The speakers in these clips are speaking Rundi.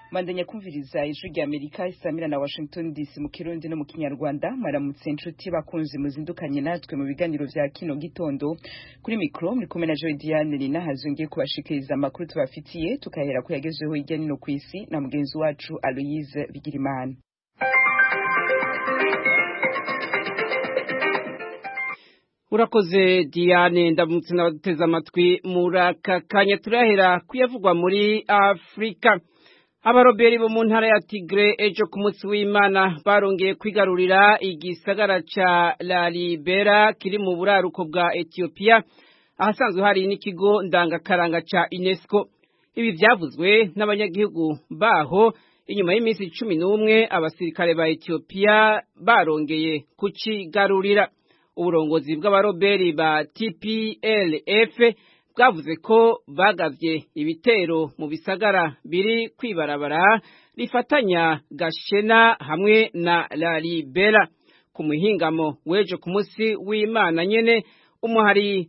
mandanya kumviriza ijwi rya amerika isamira na washington dc mu kirundi no mu kinyarwanda maramutse inshuti bakunzi muzindukanye natwe mu biganiro vya kino gitondo kuri mikro muri kumwe na joy diane rinahazo ngiye kubashikiriza amakuru tubafitiye tukahera ko yagezweho hirya nino ku isi na mugenzi wacu aloyise bigirimana urakoze diane ndamutse n'abaduteze amatwi muri aka kanya turahera kuyavugwa muri afurika abaroberi bo mu ntara ya tigre ejo ku munsi w'imana barongeye kwigarurira igisagara ca la libera kiri mu buraruko bwa etiyopiya ahasanzwe hari n'ikigo ndangakaranga ca unesco ibi vyavuzwe n'abanyagihugu baho inyuma y'iminsi cumi n'umwe abasirikare ba etiyopiya barongeye kucigarurira uburongozi bw'abaroberi ba tplf bwavuze ko bagavye ibitero mu bisagara biri kwibarabara rifatanya gashena hamwe na lalibera ku muhingamo w'ejo ku munsi w'imana nyene umuhari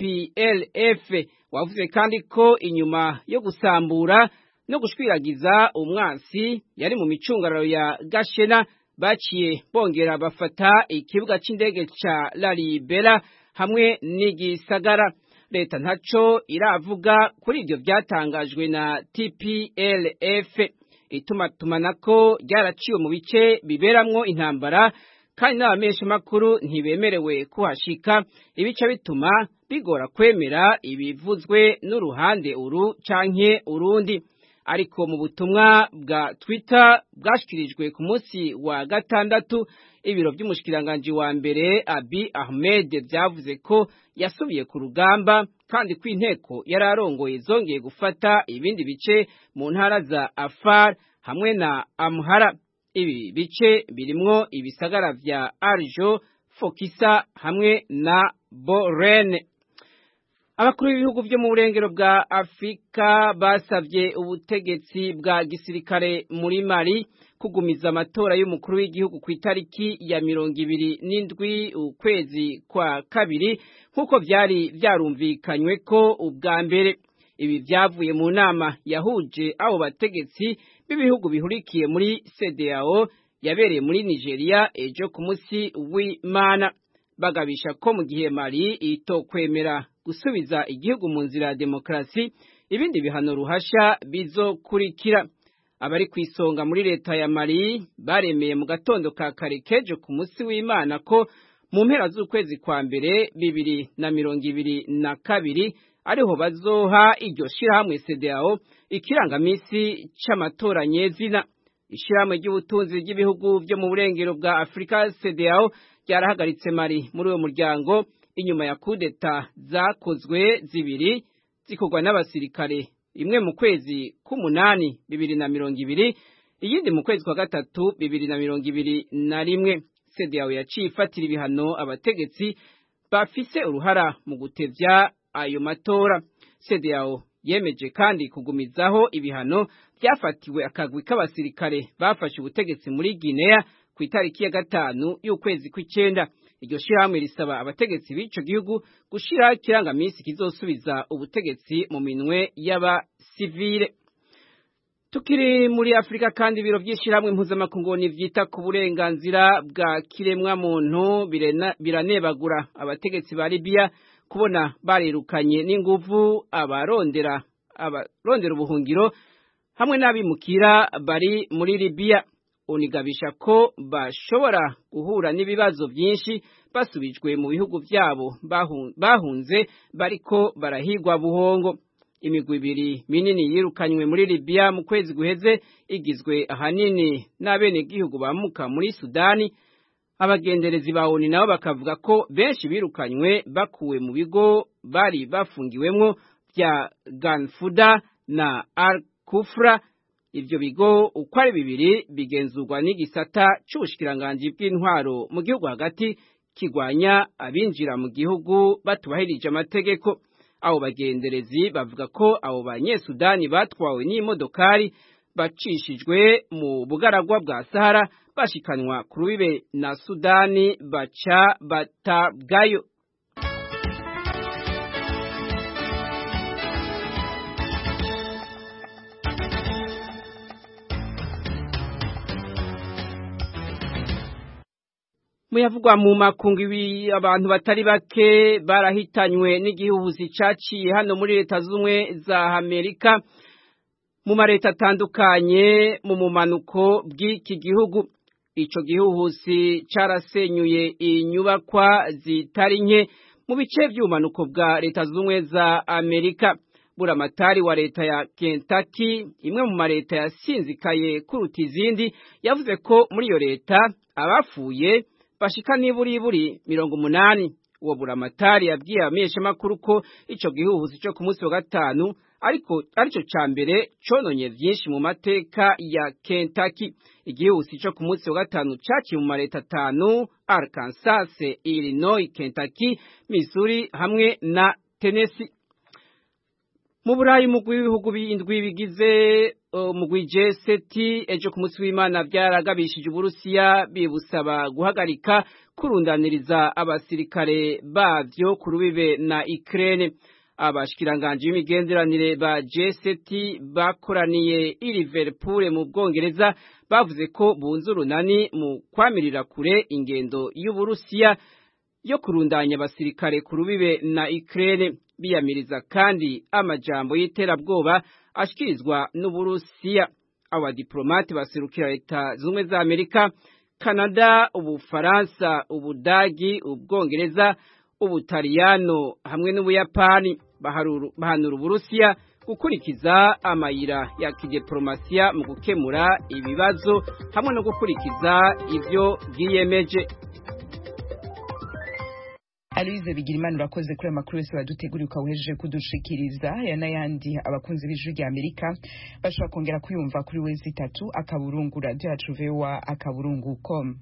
tplf wavuze kandi ko inyuma yo gusambura no gushwiragiza umwansi yari mu micungararo ya gashena baciye bongera bafata ikibuga c'indege ca lalibera hamwe n'igisagara leta ntaco iravuga kuri ivyo vyatangajwe na TPLF itumatumanako ryaraciwe mu bice biberamwo intambara kandi n'abamenyesha makuru ntibemerewe kuhashika ibice bituma bigora kwemera ibivuzwe n'uruhande uru canke urundi ariko mu butumwa bwa Twitter bwashikirijwe ku munsi wa gatandatu ibiro by'umushikiranganji wa mbere Abi Ahmed byavuze ko yasubiye ku rugamba kandi ko inteko yari arongoye zongeye gufata ibindi bice mu ntara za Afar hamwe na Amhara ibi bice birimwo ibisagara vya Arjo Fokisa hamwe na Borene abakuru b'ibihugu byo mu burengero bwa afurika basabye ubutegetsi bwa gisirikare muri mari kugumiza amatora y'umukuru w'igihugu ku itariki ya mirongo ibiri n'indwi ukwezi kwa kabiri nk'uko byari byarumvikanywe ko ubwa mbere ibi byavuye mu nama yahuje abo bategetsi b'ibihugu bihurikiye muri cdao yabereye muri nigeria ejo ku munsi w'imana bagabisha ko mu gihe mari itokwemera gusubiza igihugu mu nzira ya demokarasi ibindi bihano ruhasha bizokurikira abari ku isonga muri leta ya mari baremeye mu gatondo ka kare kejo ku munsi w'imana ko mu mpera z'ukwezi kwa mbere bibiri na mirongo ibiri na kabiri ariho bazoha iryo shirahamwe cdao ikirangamisi c'amatora nyezina ishirahamwe ry'ubutunzi ry'ibihugu byo mu burengero bwa afurika cdao ryarahagaritse mari muri uwo muryango inyuma ya kudeta zakozwe zibiri zikorwa n'abasirikare imwe mu kwezi k'umunani bibiri na mirongo ibiri iyindi mu kwezi kwa gatatu bibiri na mirongo ibiri na rimwe CEDEAO yaciye ifatira ibihano abategetsi bafise uruhara mu gutevya ayo matora CEDEAO yemeje kandi kugumizaho ibihano byafatiwe akagwi k'abasirikare bafashe ubutegetsi muri Guinea ku itariki ya gatanu y'ukwezi kw'icenda iryo shirahamwe risaba abategetsi b'ico gihugu gushira kirangamisi kizosubiza ubutegetsi mu minwe y'abasivile tukiri muri afurika kandi ibiro vy'ishirahamwe mpuzamakungu vyita ku burenganzira bwa kiremwa muntu biranebagura abategetsi ba libiya kubona barirukanye n'inguvu abarondera abarondera ubuhungiro hamwe n'abimukira bari muri libiya unigabisha ko bashobora guhura n'ibibazo byinshi basubijwe mu bihugu byabo bahunze bariko barahigwa buhongo imigwi ibiri minini yirukanywe muri Libya mu kwezi guheze igizwe ahanini n'abenegihugu bamuka muri Sudani abagenderezi ba ONU nabo bakavuga ko benshi birukanywe bakuwe mu bigo bari bafungiwemwo bya Ganfuda na Al-Kufra ivyo bigo uko ari bibiri bigenzurwa n'igisata c'ubushikiranganji bw'intwaro mu gihugu hagati kigwanya abinjira mu gihugu batubahirije amategeko abo bagenderezi bavuga ko abo banyesudani batwawe n'imodokari bacishijwe mu bugaragwa bwa Sahara bashikanwa ku rubibe na Sudani baca batabwayo muyavugwa mu makungu ibi abantu batari bake barahitanywe n'igihuhuzi caciye hano muri leta z'ubumwe za Amerika mu mareta atandukanye mu mumanuko bw'iki gihugu ico gihuhusi carasenyuye inyubakwa zitari nke mu bice vy'ubumanuko bwa leta z'ubumwe za Amerika buramatari wa leta ya Kentucky imwe mu mareta yasinzikaye kuruta izindi yavuze ko muri iyo leta abapfuye bashika niburiburi mirongo umunani uwo buramatari yabwiye abamenyeshamakuru ko ico gihuhusi co ku munsi wa gatanu ariko arico ca mbere cononye vyinshi mu mateka ya Kentucky igihuhusi co ku munsi wa gatanu caciye mu mareta atanu Arkansas, Illinois, Kentucky, Missouri hamwe na Tennessee mu burayi umugwi w'ibihugu bindwi bigize umugwi G7 ejo ku munsi w'Imana byaragabishije Uburusiya bibusaba guhagarika kurundaniriza abasirikare bavyo ku rubibe na Ukraine abashikiranganje b'imigenderanire ba G7 bakoraniye i Liverpool mu Bwongereza bavuze ko bunze urunani mu kwamirira kure ingendo y'Uburusiya yo kurundanya abasirikare ku rubibe na Ukraine biyamiriza kandi amajambo y'iterabwoba ashikirizwa n'Uburusiya aba diplomate baserukira leta zumwe za Amerika Canada Ubufaransa Ubudagi Ubwongereza Ubutaliyano hamwe n'Ubuyapani bahanura Uburusiya gukurikiza amayira ya kidiplomasiya mu gukemura ibibazo hamwe no gukurikiza ivyo bwiyemeje Aloise Bigirimana urakoze kuri amakuru yose waduteguriye ukawuhejeje kudushikiriza aya n'ayandi abakunzi b'ijwi rya Amerika bashobora kongera kuyumva kuri wezi itatu akaburungu radio yacu voa akaburungu com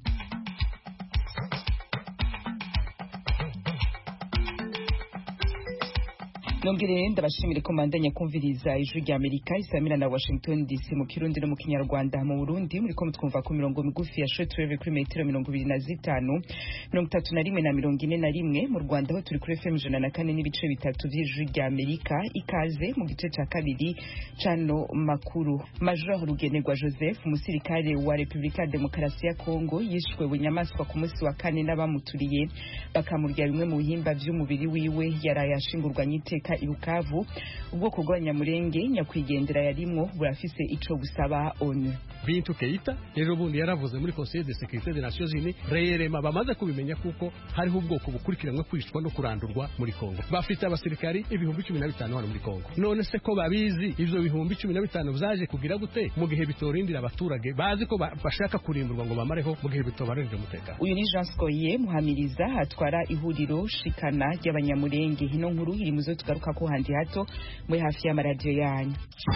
nongere ndabashimire ko mandanya kumviriza ijwi rya Amerika isamira na Washington DC mu Kirundi no mu Kinyarwanda mu Burundi muri ko mutwumva ku mirongo migufi ya shortwave kuri metero mirongo ibiri na zitanu mirongo itatu na rimwe na mirongo ine na rimwe mu Rwanda ho turi kuri FM ijana na kane n'ibice bitatu by'ijwi rya Amerika ikaze mu gice ca kabiri cano makuru Major Rugenerwa Joseph umusirikare wa Republika Demokarasi ya Kongo yishwe bunyamaswa ku munsi wa kane n'abamuturiye bakamurya bimwe mu bihimba vy'umubiri wiwe yaraye ashingurwanye iteka i Bukavu ubwoko bw'abanyamurenge nyakwigendera yarimwo burafise ico busaba ONU Bintu Keita ejo bundi yaravuze muri Conseil de Sécurité des Nations Unies reyerema bamaze kubimenya kuko hariho ubwoko bukurikiranwe kwicwa no kurandurwa muri Kongo bafite abasirikari ibihumbi cumi na bitanu hano muri Kongo none se ko babizi ivyo bihumbi cumi na bitanu vyaje kugira gute mu gihe bitorindira abaturage bazi ko bashaka kurimburwa ngo bamareho mu gihe bitobarindira umutekano uyu ni Jean Scoye muhamiriza atwara ihuriro shikana ry'abanyamurenge hino nkuru iri muzo tugaruka ko handi hato muri hafi y'amaradiyo yanyu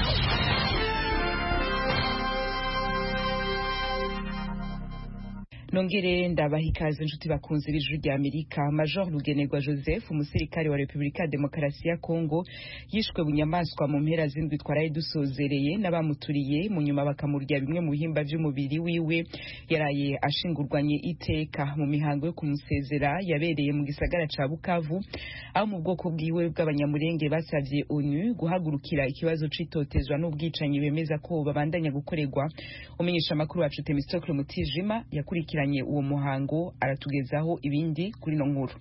nongere ndabaha ikaze inshuti bakunze b'ijwi rya Amerika Major Rugenerwa Joseph umusirikare wa Republika ya Demokarasi ya Kongo yishwe bunyamaswa mu mpera z'indwi twaraye dusozereye n'abamuturiye mu nyuma bakamurya bimwe mu bihimba by'umubiri wiwe yaraye ashingurwanye iteka mu mihango yo kumusezera yabereye mu gisagara ca Bukavu aho mu bwoko bwiwe bw'abanyamurenge basavye ONU guhagurukira ikibazo c'itotezwa n'ubwicanyi bemeza ko babandanya gukorerwa umenyesha amakuru wacu Temistocle Mutijima yakurikira uwo muhango aratugezaho ibindi kuri no nkuru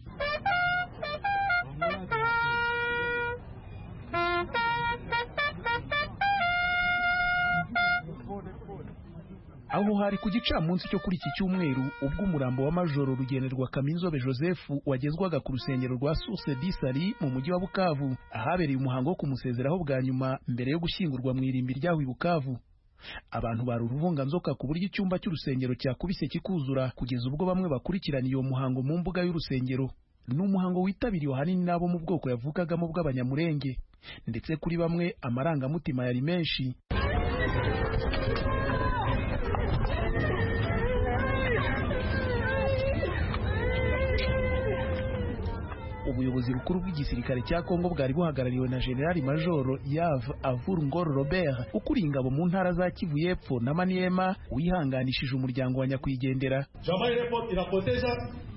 aho hari ku gicamunsi cyo kuri iki cyumweru ubwo umurambo wa majoro rugenerwa kaminzobe joseph wagezwaga ku rusengero rwa source disari mu mujyi wa bukavu ahabereye umuhango wo kumusezeraho bwa nyuma mbere yo gushyingurwa mu irimbi ryaho i bukavu abantu bari uruvunganzoka ku buryo icyumba cy'urusengero cyakubise kikuzura kugeza ubwo bamwe bakurikiraniye uwo muhango mu mbuga y'urusengero ni umuhango witabiriwe ahanini n'abo mu bwoko yavukagamo bw'abanyamurenge ndetse kuri bamwe amarangamutima yari menshi ubuyobozi bukuru bw'igisirikare cya Kongo bwari buhagarariwe na General Major Yav Avur Ngor Robert ukuriye ingabo mu ntara za Kivu y'Epfo na Maniema wihanganishije umuryango wa nyakwigendera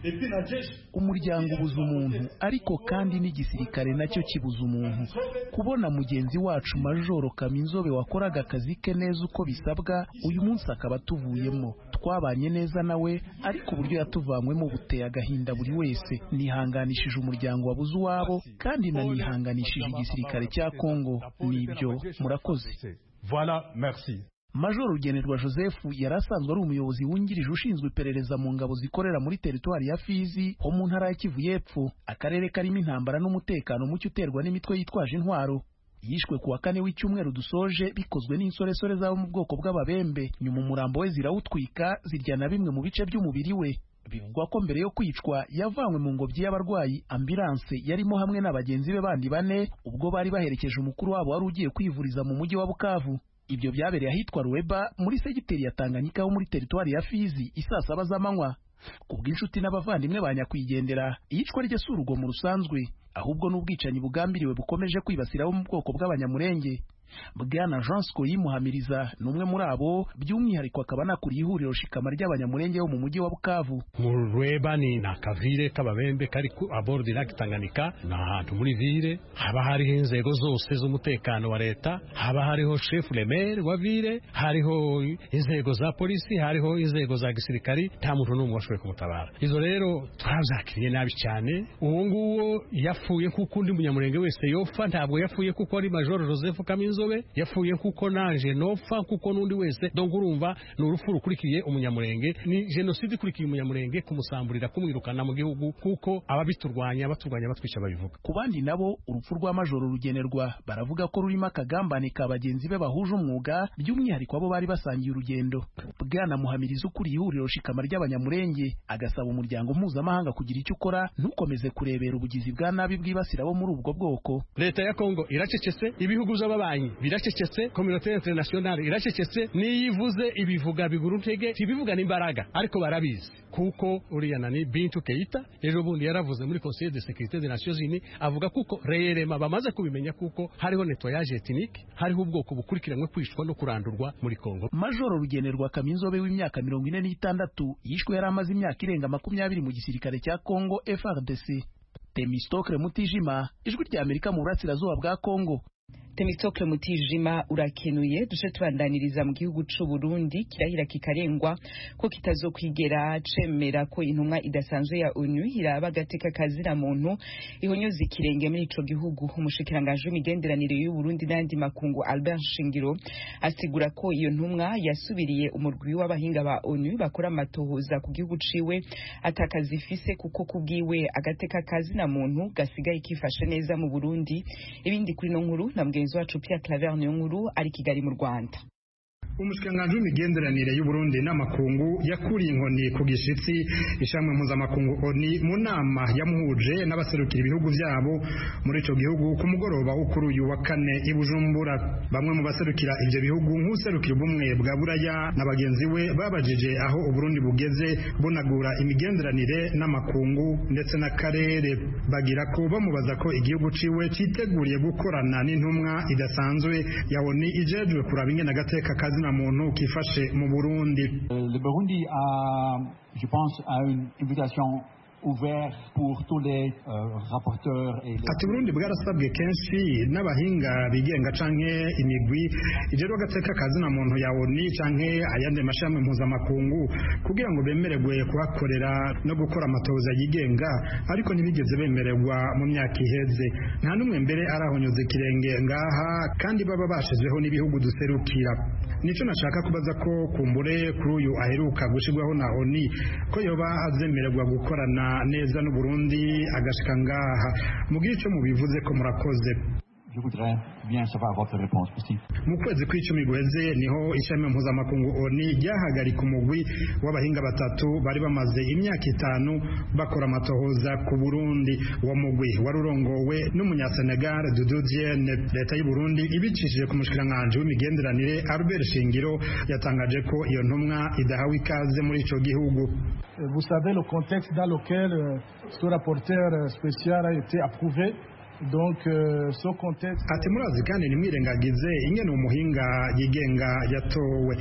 umuryango ubuza umuntu ariko kandi n'igisirikare nacyo kibuza umuntu kubona mugenzi wacu majoro kaminzobe wakoraga akazi ke neza uko bisabwa uyu munsi akaba atuvuyemo twabanye neza nawe ariko uburyo yatuvanywemo buteye agahinda buri wese nihanganishije umuryango wabuze uwabo kandi nanihanganishije igisirikare cya kongo nibyo murakoze Voilà, merci. Major Rugenerwa Joseph yari asanzwe ari umuyobozi wungirije ushinzwe iperereza mu ngabo zikorera muri teritwari ya Fizi ho mu ntara ya Kivu y'Epfo akarere karimo intambara n'umutekano muke uterwa n'imitwe yitwaje intwaro yishwe ku wa kane w'icyumweru dusoje bikozwe n'insoresore zabo mu bwoko bw'ababembe nyuma umurambo we zirawutwika zirya na bimwe mu bice by'umubiri we bivugwa ko mbere yo kwicwa yavanywe mu ngobyi y'abarwayi ambulance yarimo hamwe na bagenzi be bandi bane ubwo bari baherekeje umukuru wabo wari ugiye kwivuriza mu mujyi wa Bukavu ibyo byabereye ahitwa Ruweba muri segiteri ya Tanganyika ho muri teritwari ya Fizi isaa saba z'amanywa ku bw'inshuti n'abavandimwe ba nyakwigendera iyicwa rye si urugomo rusanzwe ahubwo n'ubwicanyi bugambiriwe bukomeje kwibasira abo mu bwoko bw'abanyamurenge bwana jean yimuhamiriza ni umwe muri abo by'umwihariko akaba anakuriye ihuriro shikama ry'abanyamurenge bo mu mujyi wa bukavu mu rweba ni akavire k'ababembe kari ku abordi lake tanganyika ni ahantu muri vire haba hariho inzego zose z'umutekano wa leta haba hariho shefu remere wa vire hariho inzego za polisi hariho inzego za gisirikari nta muntu n'umwe washoboye kumutabara izo rero twabyakiriye nabi cyane uwo nguwo yapfuye kuko undi munyamurenge wese yopfa ntabwo yapfuye kuko ari majoro joseph kaminzobe yapfuye kuko naje nopfa kuko n'undi wese donc urumva ni urupfu rukurikiye umunyamurenge ni jenoside ikurikiye umunyamurenge kumusamburira kumwirukana mu gihugu kuko ababiturwanya baturwanya batwica babivuga ku bandi nabo urupfu rwa majoro rugenerwa baravuga ko rurimo akagambane ka bagenzi be bahuje umwuga by'umwihariko abo bari basangiye urugendo bwana muhamiriza ukuriye ihuriro shikama ry'abanyamurenge agasaba umuryango mpuzamahanga kugira icyo ukora ntukomeze kurebera ubugizi bwa nabi bwibasira abo muri ubwo bwoko leta ya kongo iracecetse ibihugu by'ababanyi biracecetse kominote internationale iracecetse niyo ivuze ibivuga bigura ntege ntibivuga n'imbaraga ariko barabizi kuko uriya nani bintu keita ejo bundi yaravuze muri conseil de sécurité des nations unies avuga kuko reyerema bamaze kubimenya kuko hariho nettoyage ethnique hariho ubwoko bukurikiranwe kwishwa no kurandurwa muri kongo majoro rugenerwa kaminzobe w'imyaka mirongo ine n'itandatu yishwe yari amaze imyaka irenga makumyabiri mu gisirikare cya kongo frdc temistokle mutijima ijwi rya amerika mu burasirazuba bwa kongo Temistokle Mutijima urakenuye duce tubandaniriza mu gihugu c'u Burundi kirahira kikarengwa ko kitazokwigera cemera ko intumwa idasanzwe ya ONU iraba gateka kazira muntu ihonyoza ikirenge muri ico gihugu umushikiranganje w'imigenderanire y'u Burundi n'andi makungu Albert Shingiro asigura ko iyo ntumwa yasubiriye umurwi w'abahinga ba ONU bakora amatohoza ku gihugu ciwe atakazifise kuko kubwiwe agateka kazina muntu gasigaye kifashe neza mu Burundi ibindi kuri no nkuru na mugenzi wacu Pierre Claver Niyonkuru ari Kigali mu Rwanda umushikiranganji w'imigenderanire y'uburundi n'amakungu yakuriye inkoni ku gishitsi ishamwe mpuzamakungu oni mu nama yamuhuje n'abaserukira ibihugu byabo muri ico gihugu ku mugoroba wo kuri uyu wa kane i bujumbura bamwe mu baserukira ivyo bihugu nk'userukira ubumwe bwa buraya na bagenzi we babajije aho uburundi bugeze bunagura imigenderanire n'amakungu ndetse n'akarere bagira ko bamubaza ko igihugu ciwe citeguriye gukorana n'intumwa idasanzwe ya oni ijejwe kuraba ingene agateka kazina muntu kifashe mu Burundi. Le Burundi a, je pense, a une invitation ouvert pour tous les euh, rapporteurs et les... ati Burundi bwarasabwe kenshi n'abahinga bigenga canke imigwi ijero gateka kazina muntu ya ONU canke ayandi mashami mpuzamakungu kugira ngo bemererwe kuhakorera no gukora amatoza yigenga ariko ntibigeze bemererwa mu myaka iheze nta n'umwe mbere arahonyoza ikirenge ngaha kandi baba bashizweho n'ibihugu duserukira nico nashaka kubaza ko kumbure kuri uyu aheruka gushirwaho na ONU ko yoba azemererwa gukorana neza n'u Burundi agashika ngaha mugira ico mubivuze ko murakoze Je voudrais bien savoir votre réponse aussi. mu kwezi kw'icumi guheze niho ishami mpuzamakungu oni ryahagarika umugwi w'abahinga batatu bari bamaze imyaka itanu bakora amatohoza ku burundi uwo mugwi wari urongowe n'umunyasenegal dudu diene leta y'u burundi ibicishije ku mushikiranganji w'imigenderanire albert shingiro yatangaje ko iyo ntumwa idahawe ikaze muri ico gihugu Vous savez le contexte dans lequel euh, ce rapporteur euh, spécial a été approuvé. Donc, euh, ce contexte. ati murazi kandi ntimwirengagize ingene umuhinga yigenga yatowe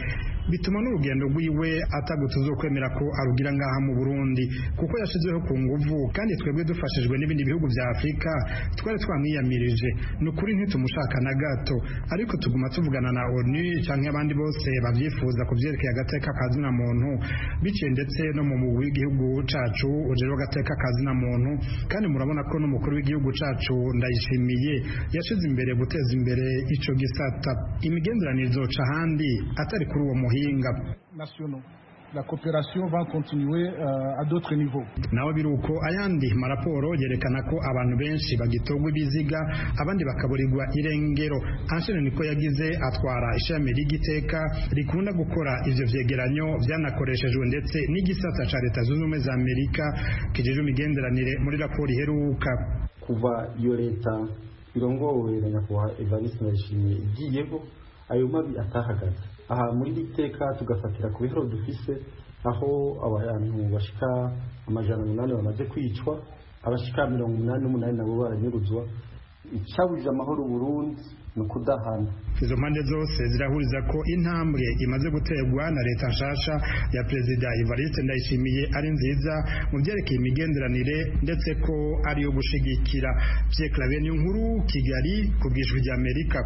bituma n'urugendo rwiwe atagutse zo kwemera ko arugira ngaha mu Burundi kuko yashizeho ku nguvu kandi twebwe dufashijwe n'ibindi bihugu vya Afrika twari twamwiyamirije ni ukuri ntitumushaka na gato ariko tuguma tuvugana na ONU canke abandi bose bavyifuza ku vyerekeye agateka kazina muntu biciye ndetse no mu mugwi w'igihugu cacu ujejwe agateka kazina muntu kandi murabona ko n'umukuru w'igihugu cacu ndayishimiye yashize imbere guteza imbere ico gisata imigenderanire izoca ahandi atari kuri uwo muhinga nationaux. La coopération va continuer euh, à d'autres niveaux. naho biruko ayandi maraporo yerekana ko abantu benshi bagitogwa ibiziga abandi bakaburirwa irengero Anshene niko yagize atwara ishami ry'igiteka rikunda gukora ivyo vyegeranyo vyanakoreshejwe ndetse n'igisata ca leta zunze ubumwe za amerika kijejwe imigenderanire muri raporo iheruka kuva iyo leta irongowe na nyakubahwa evariste ndayishimiye igiyeho ayo mabi atahagaze aha muri iri teka tugafatira ku bihero dufise aho abantu bashika amajana umunani bamaze kwicwa abashika mirongo umunani n'umunani nabo baranyuruzwa icabujije amahoro Burundi ni ukudahana izo mpande zose zirahuriza ko intambwe imaze guterwa na leta nshasha ya perezida Evariste Ndayishimiye ari nziza mu byerekeye imigenderanire ndetse ko ari yo gushigikira Pierre Claver nkuru Kigali ku bwijwi rya Amerika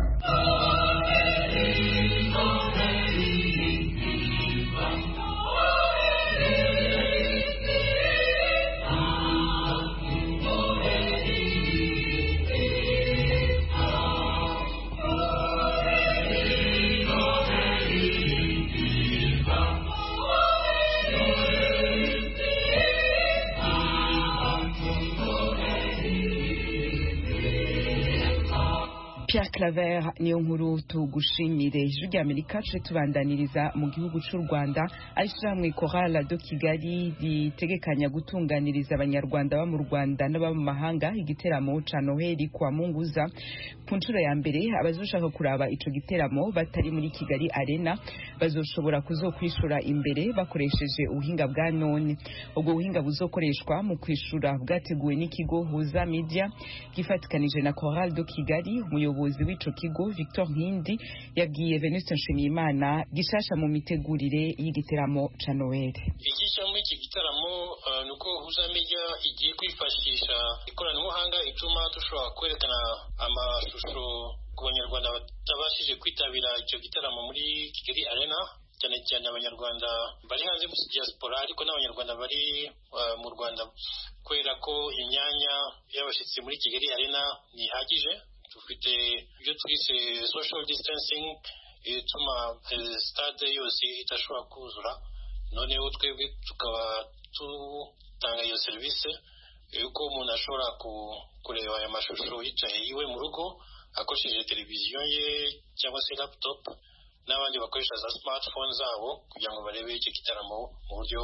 Pierre Claver niyo nkuru tugushimire ijwi rya Amerika tuje tubandaniriza mu gihugu cy'u Rwanda arishyirahamwe Chorale do Kigali ritegekanya gutunganiriza abanyarwanda baba mu Rwanda n'ababa mu mahanga igiteramo ca Noheli kwa Munguza ku nshuro ya mbere abazoshaka kuraba ico giteramo batari muri Kigali Arena bazoshobora kuzokwishura imbere bakoresheje ubuhinga bwa none ubwo buhinga buzokoreshwa mu kwishura bwateguwe n'ikigo Huza Media gifatikanije na Chorale do Kigali umuyobozi w'ico kigo Victor Nkindi yabwiye Venuste Nshimiyimana gishasha mu mitegurire y'igiteramo ca Noel igisha muri iki gitaramo uh, nuko Huza Media igiye kwifashisha ikoranabuhanga ituma dushobora kwerekana amashusho ku banyarwanda batabashije kwitabira icyo gitaramo muri Kigali Arena cyane cyane abanyarwanda bari hanze muri diaspora ariko n'abanyarwanda bari uh, mu Rwanda kubera ko imyanya y'abashyitsi muri Kigali Arena ntihagije dufite ibyo twise social distancing ituma stade yose idashobora kuzura noneho twebwe tukaba dutanga iyo serivisi yuko umuntu ashobora kureba aya mashusho yicaye iwe mu rugo akoresheje televiziyo ye cyangwa se laptop n'abandi bakoresha za smartphone zabo kugira ngo barebe icyo gitaramo mu buryo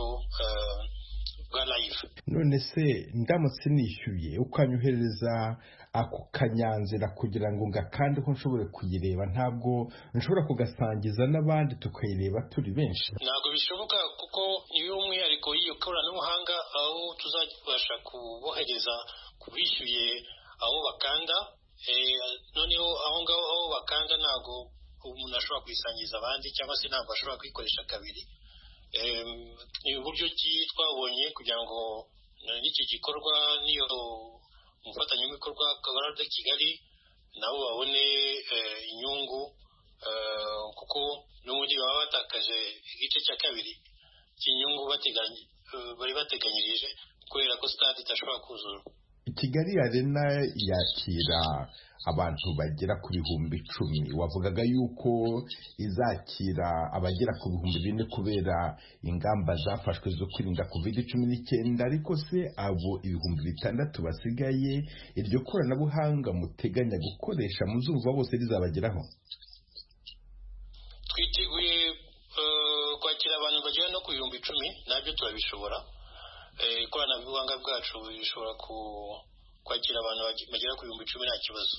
bwa live none se ndamutse nishyuye ukanyuhereza ako kanyanzira kugira ngo ngakandeho nshobore kuyireba ntabwo nshobora kugasangiza n'abandi tukayireba turi benshi ntabwo bishoboka kuko niyo umwihariko y'iyo koranabuhanga aho tuzabasha kubohereza ku bishyuye aho bakanda noneho aho ngaho aho bakanda ntabwo umuntu ashobora kuyisangiza abandi cyangwa se ntabwo ashobora kuyikoresha kabiri ni uburyo ki twabonye kugira ngo n'iki gikorwa n'iyo umufatanyabikorwa kabara de kigali nabo babone inyungu kuko n'ubundi baba batakaje igice cya kabiri cy'inyungu bari bateganyirije kubera ko stade idashobora kuzura kigali arena yakira abantu bagera ku bihumbi icumi wavugaga yuko izakira abagera ku bihumbi bine kubera ingamba zafashwe zo kwirinda covid cumi n'icyenda ariko se abo ibihumbi bitandatu basigaye iryo koranabuhanga muteganya gukoresha muzumva bose rizabageraho twiteguye kwakira abantu bagera no ku bihumbi icumi nabyo turabishobora ikoranabuhanga bwacu rishobora kwakira abantu bagera ku bihumbi icumi nta kibazo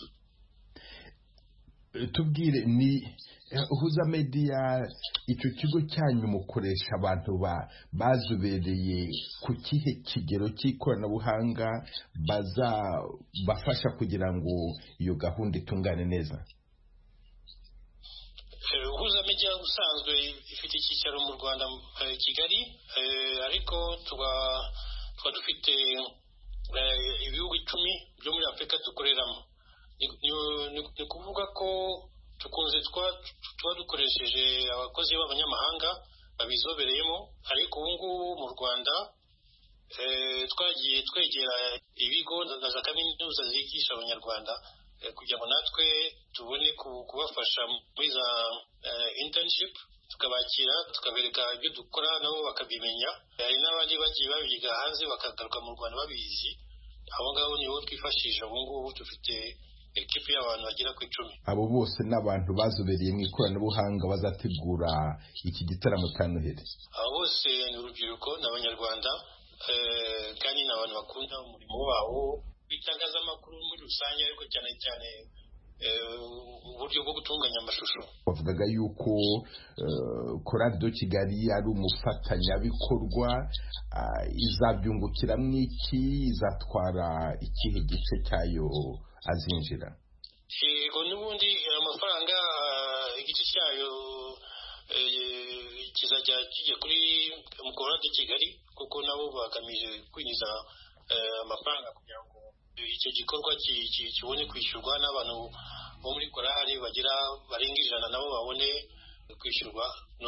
tubwire ni huza mediya icyo kigo cyanyu mukoresha abantu bazobereye ku kihe kigero cy'ikoranabuhanga bazabafasha kugira ngo iyo gahunda itungane neza huza media usanzwe ifite icyicaro mu rwanda kigali ariko tuba dufite ibihugu icumi byo muri afurika dukoreramo ni ukuvuga ko tukunze tuba dukoresheje abakozi b'abanyamahanga babizobereyemo ariko ubu ngubu mu rwanda twagiye twegera ibigo na za kaminuza zigisha abanyarwanda kugira ngo natwe tubone kubafasha muri za internship tukabakira tukabereka ibyo dukora nabo bakabimenya hari n'abandi bagiye babyiga hanze bakagaruka mu rwanda babizi abo ngabo nibo twifashisha ubu ngubu dufite ekipi y'abantu bagera ku icumi abo bose ni abantu bazobereye mu ikoranabuhanga bazategura iki gitaramo cya noheli abo bose ni urubyiruko ni abanyarwanda kandi ni abantu bakunda umurimo wabo w'itangazamakuru muri rusange ariko cyane cyane uburyo bwo gutunganya amashusho bavugaga yuko korari do kigali ari umufatanyabikorwa izabyungukiramo iki izatwara ikihe gice cyayo azinjira yego n'ubundi amafaranga igice cyayo kizajya kijya kuri korari do kigali kuko nabo bagamije kwinjiza amafaranga kugira ngo icyo gikorwa kibone kwishyurwa n'abantu bo muri korari bagira barenga ijana nabo babone kwishyurwa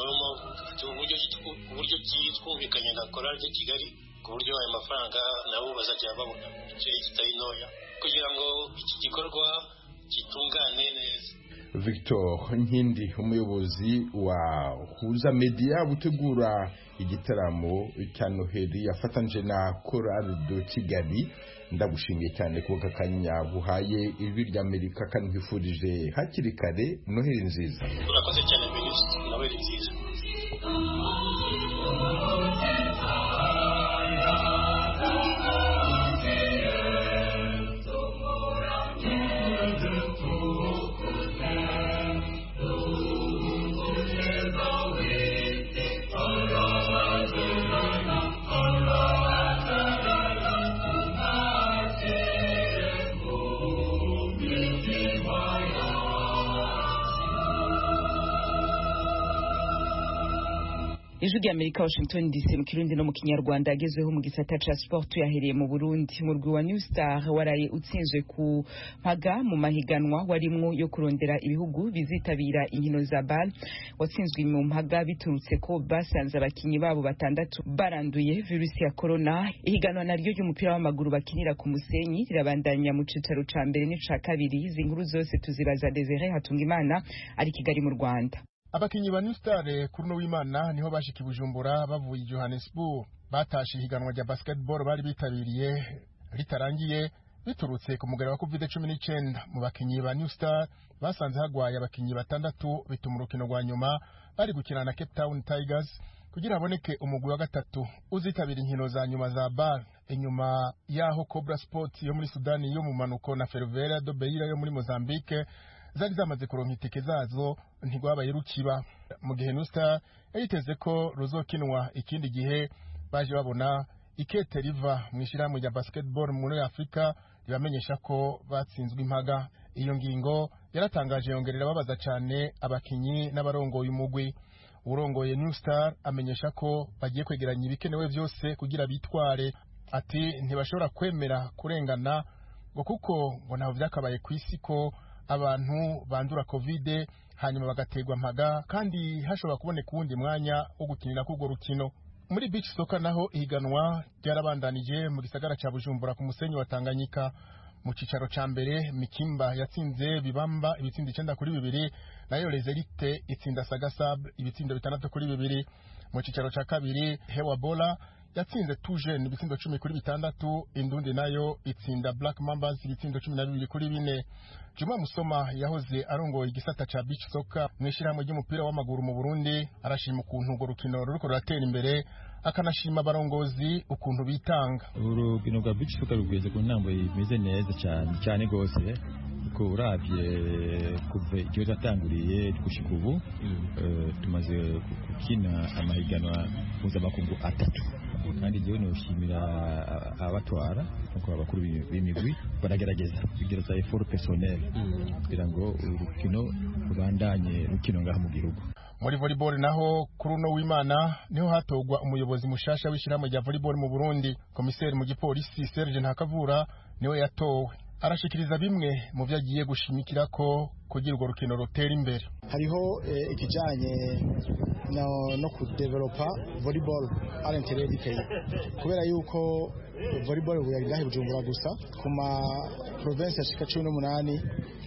uburyo twumvikanye na korari de kigali ku buryo ayo mafaranga nabo bazajya babona mu gice kitari ntoya kugira ngo iki gikorwa gitungane neza victor nkindi umuyobozi wa huza media gutegura igitaramo cya noheli yafatanyije na korari do kigali ndagushimiye cyane kuba aka kanya buhaye ijwi ry'amerika kandi nkwifurije hakiri kare noheli nziza urakoze cyane minisitiri noheli nziza ijwi ry'amerika washington dc mu kirundi no mu kinyarwanda agezweho mu gisata ca sport yahereye mu burundi umurwi wa new star waraye utsinzwe ku mpaga mu mahiganwa warimwo yo kurondera ibihugu bizitabira inkino za bal watsinzwe mu mpaga biturutse ko basanze abakinyi babo batandatu baranduye virusi ya corona ihiganwa naryo ry'umupira w'amaguru bakinira ku musenyi rirabandanya mu cicaro ca mbere n'ica kabiri izi nkuru zose tuzibaza desire hatungimana ari kigali mu rwanda abakinyi ba New Star kuri no w'Imana niho bashika Bujumbura bavuye Johannesburg batashe ihiganwa rya basketball bari bitabiriye ritarangiye biturutse ku mugara wa COVID-19 mu bakinyi ba New Star basanze hagwaye abakinyi batandatu bituma urukino rwa nyuma bari gukina na Cape Town Tigers kugira haboneke umugwi wa gatatu uzitabira inkino za nyuma za BAL inyuma yaho Cobra Sport yo muri Sudani yo mu manuko na Ferroviaria do Beira yo muri Mozambique zari zamaze kuronka itike zazo ntigwabaye rukiba mu gihe nusta yayiteze ko ruzokinwa ikindi gihe baje babona ikete riva mu ishyirahamwe rya basketball muri afurika ribamenyesha ko batsinzwe impaga iyo ngingo yaratangaje yongerera babaza cyane abakinyi n'abarongoye umugwi urongoye new star amenyesha ko bagiye kwegeranya ibikenewe byose kugira bitware ati ntibashobora kwemera kurengana ngo kuko ngo ntaho byakabaye ku isi ko abantu bandura kovide hanyuma bagaterwa mpaga kandi hashobora kuboneka uwundi mwanya wo gukinira k'urwo rukino muri beach soccer naho ihiganwa ryarabandanije mu gisagara cya bujumbura ku musenyi wa tanganyika mu cicaro ca mbere mikimba yatsinze bibamba ibitsindo icenda kuri bibiri nayo rezerite itsinda sagasab ibitsindo bitandatu kuri bibiri mu cicaro ca kabiri hewa bola yatsinze tujene ibitsindo cumi kuri bitandatu indundi nayo itsinda black mambas ibitsindo cumi na bibiri kuri bine juma musoma yahoze arongoye igisata ca beach soccer mu ishyirahamwe ry'umupira w'amaguru mu burundi arashima ukuntu urwo rukino ruriko ruratera imbere akanashima abarongozi ukuntu bitanga urukino rwa beach soccer rugeze ku ntambo imeze neza cyane cyane rwose ko urabye kuva igihe cyatanguriye gushika ubu tumaze gukina amahiganwa mpuzamakungu atatu kandi njyewe nishimira abatwara nuko abakuru b'imigwi baragerageza kugereza effort personnel kugira ngo urukino rubandanye rukino ngaha mu gihugu muri volleyball naho kuri uno w'imana niho hatogwa umuyobozi mushasha w'ishyirahamwe rya volleyball mu burundi komiseri mu gipolisi serge ntakavura niwe yatowe arashikiriza bimwe mu byo agiye gushimikira ko kugira urwo rukino rutera imbere hariho ikijyanye no kudevelopa volleyball à l'intérieur du pays kubera yuko volleyball ubu yari ngahe bujumbura gusa ku ma province ashika cumi n'umunani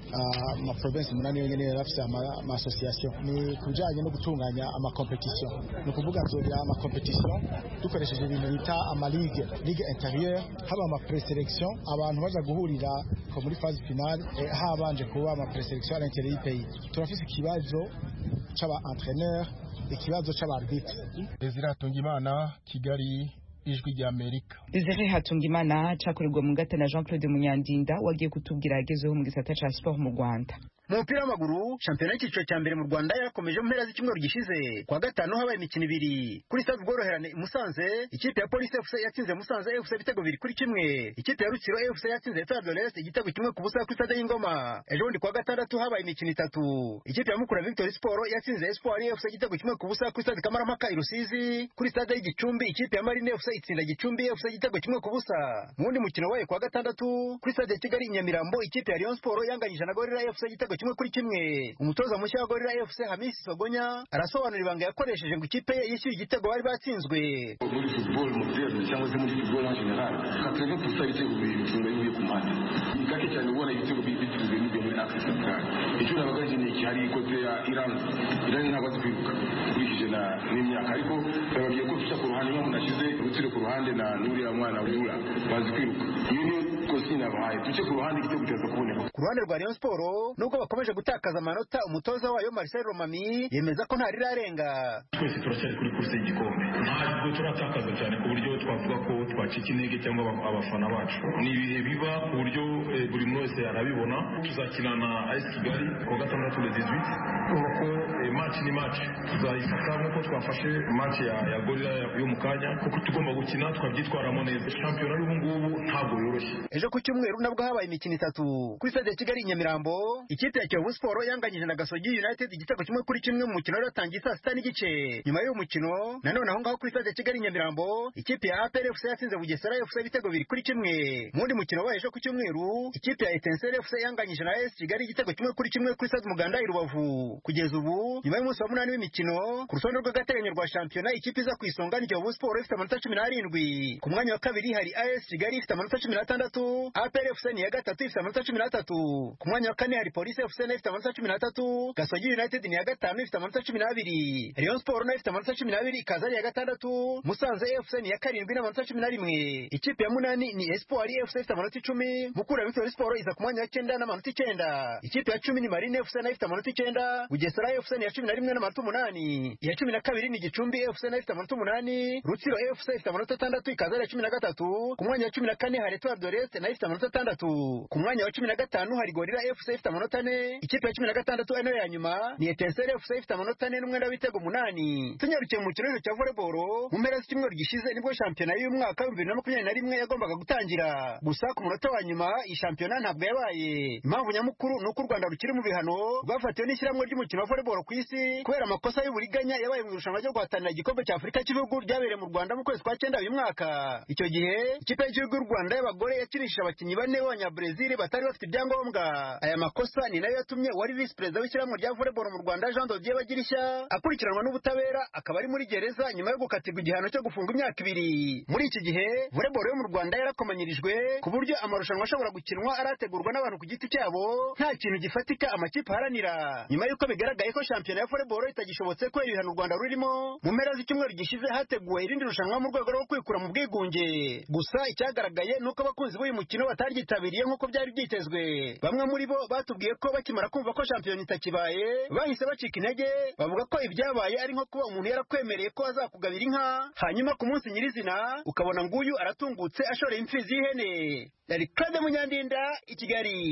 ama province umunani yonyine yari afite ama association ni ku bijyanye no gutunganya ama competition ni ukuvuga nzogira ama competition dukoresheje ibintu bita ama ligue ligue intérieure haba ama preselection abantu baza guhurira ko muri phase finale habanje kuba ama preselection à l'intérieur du pays turafise ikibazo c'aba entraîneur ikibazo c'abarbitre Desire Hatungimana Kigali ijwi rya Amerika Desire Hatungimana cakorerwa mu ngata na Jean Claude Munyandinda wagiye kutubwira yagezeho mu gisata ca sport mu Rwanda mu mupira w'amaguru shampiyona y'icyiciro cya mbere mu rwanda yarakomeje mu mpera z'icyumweru gishize kuwa gatanu habaye imikino ibiri kuri stade ubworoherane i musanze ikipe ya polisi fc yatsinze musanze fc ibitego bibiri kuri kimwe ikipe ya rutsiro fc yatsinze etoile de l'est igitego kimwe ku busa kuri stade y'ingoma ejo bundi kuwa gatandatu habaye imikino itatu ikipe ya mukura victory sport yatsinze espoir fc igitego kimwe ku busa kuri stade kamarampaka i rusizi kuri stade y'igicumbi ikipe ya marine fc itsinda gicumbi fc igitego kimwe ku busa mu wundi mukino wabaye kuwa gatandatu kuri stade ya kigali i nyamirambo ikipe ya rayon sport yanganyije na gorira fc igitego kimwe kuri kimwe umutoza mushya wa gorira fc hamisi sogonya arasobanura ibanga yakoresheje ngo ikipe ye yishyuye igitego bari batsinzwe muri football moderne cyangwa se muri football en general kateve pusa ibitego bibiri bicunga bivuye ku mpande ni gake cyane ubona ibitego bitsinzwe n'ibiyo muri axe centrale icyo nabaga nkeneye iki hari ikote ya iran iran ntabwo azi kwiruka ukurikije na n'imyaka ariko bababwiye ko duca ku ruhande niba umuntu ashyize urutsire ku ruhande na n'uriya mwana wura bazi kwiruka iyo niyo kosi nabahaye duce ku ruhande igitego kiraza kuboneka ku ruhande rwa rayon sport nubwo bakomeje gutakaza amanota umutoza wayo marcel romami yemeza ko ntarirarenga twese turacyari kuri kurse y'igikombe ntabwo turatakaza cyane ku buryo twavuga ko twacika intege cyangwa abafana bacu ni ibihe biba ku buryo buri muntu wese arabibona tuzakina na as kigali kuwa gatandatu le 18 urabona ko match ni match tuzayifata nk'uko twafashe match ya, ya gorira yo mu kanya kuko tugomba gukina twabyitwaramo neza shampiyona y'ubu ngubu ntabwo yoroshye ejo ku cyumweru nabwo habaye imikino itatu kuri stade ya kigali i nyamirambo ikipe ya kiyovu sport yanganyije na gasogi united igitego kimwe kuri kimwe mu mukino wari watangiye saa sita n'igice nyuma y'uwo mukino nanone aho ngaho kuri stade ya kigali i nyamirambo ikipe ya apr fc yatsinze bugesera fc ibitego bibiri kuri kimwe mu wundi mukino wabaye ejo ku cyumweru ikipe ya etenseri fc yanganyije na es kigali igitego kimwe kuri kimwe kuri stade umuganda i rubavu kugeza ubu nyuma y'umunsi wa munani w'imikino ku rutonde rw'agateganyo rwa shampiyona ikipe iza ku isonga ni kiyovu sport ifite amanota cumi n'arindwi ku mwanya wa kabiri hari as kigali ifite amanota cumi n'atandatu apr fc ni iya gatatu ifite amanota cumi n'atatu ku mwanya wa kane hari polisi fc nayo ifite amanota cumi n'atatu gasogi united ni iya gatanu ifite amanota cumi n'abiri rayon sport nayo ifite amanota cumi n'abiri ikaza ari iya gatandatu musanze fc ni iya karindwi n'amanota cumi na rimwe ikipe ya munani ni espoir fc ifite amanota icumi mukura victory sport iza ku mwanya wa cyenda n'amanota icyenda ikipe ya cumi ni marine fc nayo ifite amanota icyenda bugesera fc ni iya cumi na rimwe n'amanota umunani iya cumi na kabiri ni gicumbi fc nayo ifite amanota umunani rutsiro fc ifite amanota atandatu ikaza ari iya cumi na gatatu ku mwanya wa cumi na kane hari etoile de l'est nayo ifite amanota atandatu ku mwanya wa cumi na gatanu hari gorira fc ifite amanota ane ikipe ya cumi na gatandatu ari nayo ya nyuma ni etenseri fc ifite amanota ane n'umwenda w'ibitego umunani tunyarukiye mu kirere cya volleyball mu mpera z'icyumweru gishize nibwo shampiyona y'umwaka w'ibihumbi bibiri na makumyabiri na rimwe yagombaga gutangira gusa ku munota wa nyuma iyi shampiyona ntabwo yabaye impamvu nyamukuru ni uko u rwanda rukiri mu bihano rwafatiwe n'ishyirahamwe ry'umukino wa volleyball ku isi kubera amakosa y'uburiganya yabaye mu irushanwa ryo guhatanira igikombe cya afurika cy'ibihugu ryabereye mu rwanda mu kwezi kwa cyenda uyu mwaka icyo gihe ikipe y'igihugu y'u rwanda y'abagore yakinishije abakinnyi bane b'abanyabrezil batari bafite ibyangombwa aya makosa ni nayo yatumye uwari visi perezida w'ishyirahamwe rya volleyball mu rwanda jean dodier bagirishya akurikiranwa n'ubutabera akaba ari muri gereza nyuma yo gukatirwa igihano cyo gufunga imyaka ibiri muri iki gihe volleyball yo mu rwanda yarakomanyirijwe ku buryo amarushanwa ashobora gukinwa arategurwa n'abantu ku giti cyabo nta kintu gifatika amakipe aharanira nyuma y'uko bigaragaye ko shampiyona ya volleyball itagishobotse kubera ibihano u rwanda rurimo mu mpera z'icyumweru gishize hateguwe irindi rushanwa mu rwego rwo kwikura mu bwigunge gusa icyagaragaye ni uko abakunzi b'uyu mukino bataryitabiriye nk'uko byari byitezwe bamwe muri bo batubwiye ko bakimara kumva ko shampiyona itakibaye bahise bacika intege bavuga ko ibyabaye ari nko kuba umuntu yarakwemereye ko azakugabira inka hanyuma ku munsi nyirizina ukabona nguyu aratungutse ashoreye imfizi y'ihene yari claude munyandinda i kigali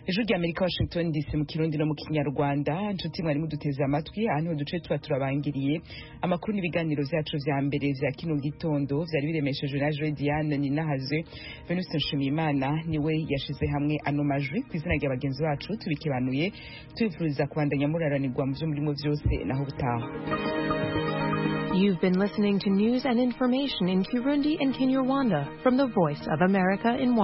ijwi rya amerika washington dc mu kirundi no mu kinyarwanda nshuti mwari muduteze amatwi aha niho duce tuba turabangiriye amakuru n'ibiganiro vyacu vya mbere vya kino gitondo vyari biremeshejwe na jwe diane ninahaze venuste nshimiyimana niwe yashize hamwe ano majwi ku izina rya bagenzi bacu tubikebanuye tubifuriza kubandanya muraranirwa mu vyo murimo vyose naho butaha You've been listening to news and information in Kirundi and Kinyarwanda from the Voice of America in Washington.